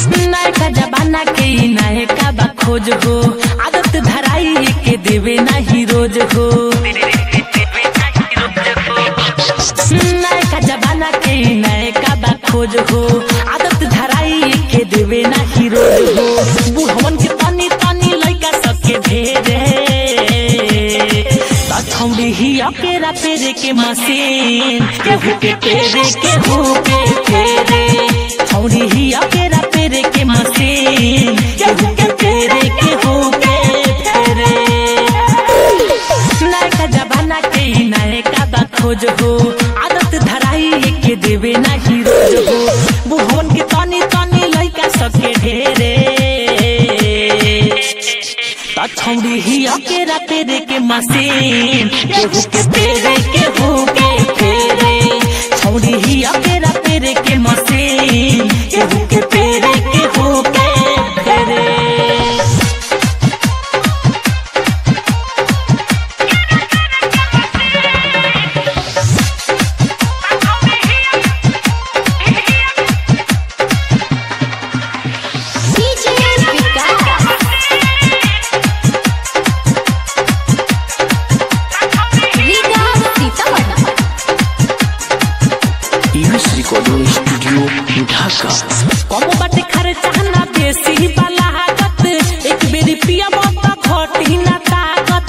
नयका जमाना के ई नयका बा खोज हो आदत धराई के देवे नाही रोज हो नयका जमाना के ई नयका बा खोज हो आदत धराई के देवे नाही रोज हो बुढ़वन के तनी तनी लइका सबके ढेरे छौड़ी ही अकेरा पेरे के मशीन केहू के पेरे केहू के फेरे छौड़ी ही अकेरा पेरे के मशीन केहू के पेरे केहू के फेरे नयका जमाना के ई नयका बा खोज हो आदत धराई के देवे नाही रोज हो बुढ़वन के तनी तनी लइका सबके ढेरे त छौड़ी ही अकेरा पेरे के मशीन केहू के पेरे केहू के फेरे छौड़ी ही अकेरा पेरे के मशीन केहू के पेरे केहू के फेरे DJ Vikas. Liga Sitamarhi. US recording studio Dhaka कम बाटे खर्चा ना बेसी वाला लागत एक बेरी पिया मत घटी ना ताकत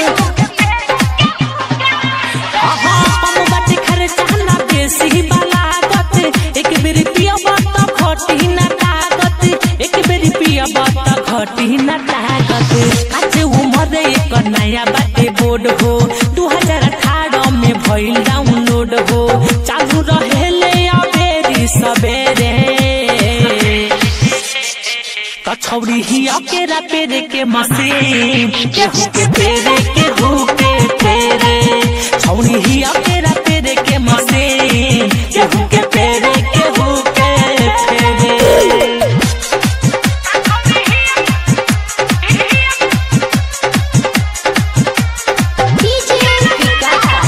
आहा कम बाटे खर्चा ना बेसी वाला लागत एक बेरी पिया मत घटी ना ताकत एक बेरी पिया मत घटी ना ताकत काचे उमर एक नया बाटे बोर्ड हो 2018 में भइल डाउनलोड हो चालू रहेले अबेरी सबेरे कछौड़ी ही अकेरा पेरे के मशीन केहू के पेरे केहू के पेरे छौड़ी ही अकेरा पेरे के मशीन केहू के पेरे केहू के पेरे DJ Vikas.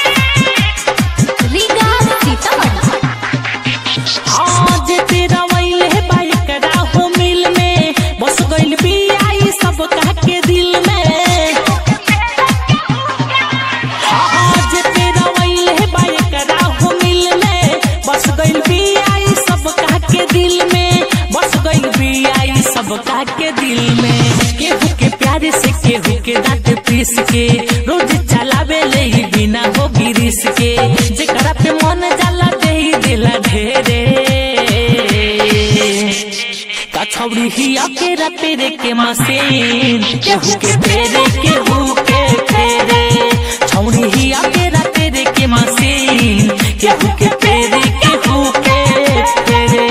Liga Sitamarhi. आज तेरा वैले बाइक राहो मिल में बस गइल बियाई सब कह के दिल में आज तेरा वैले बाइक राहो मिल में बस गइल बियाई सब कह के दिल में बस गइल बियाई सब कह के दिल में केहू के प्यारे से केहू के दांत पीस के रोज चलावे ले ही बिना हो गिरिस के जेकरा पे मन जाला दे ही दिला ढेरे कछौड़ी ही अकेरा पेरे के मशीन केहू के पेरे केहू के पेरे छौड़ी ही अकेरा पेरे के मशीन केहू के पेरे केहू के पेरे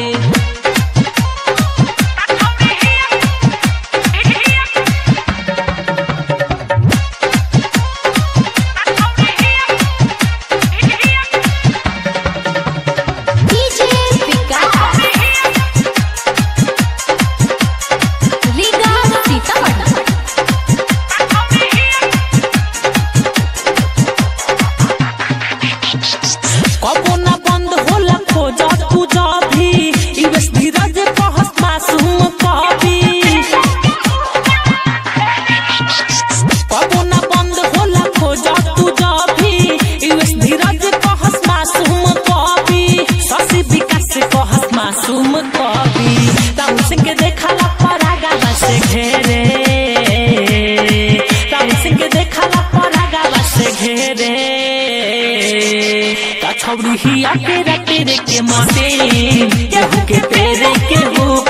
DJ Vikas. Liga Sitamarhi. कबो ना बंद होला खोज तू भी इवेस धीरज कहस मासूम कभी कबो ना बंद होला खोज तू भी इवेस धीरज कहस मासूम कभी शशि विकास कहस मासूम कभी राम सिंह के देखला परागा बस घेरे राम सिंह के देखला परागा बस घेरे छौड़ी ही अकेरा तेरे के मशीन केहू के पेरे केहू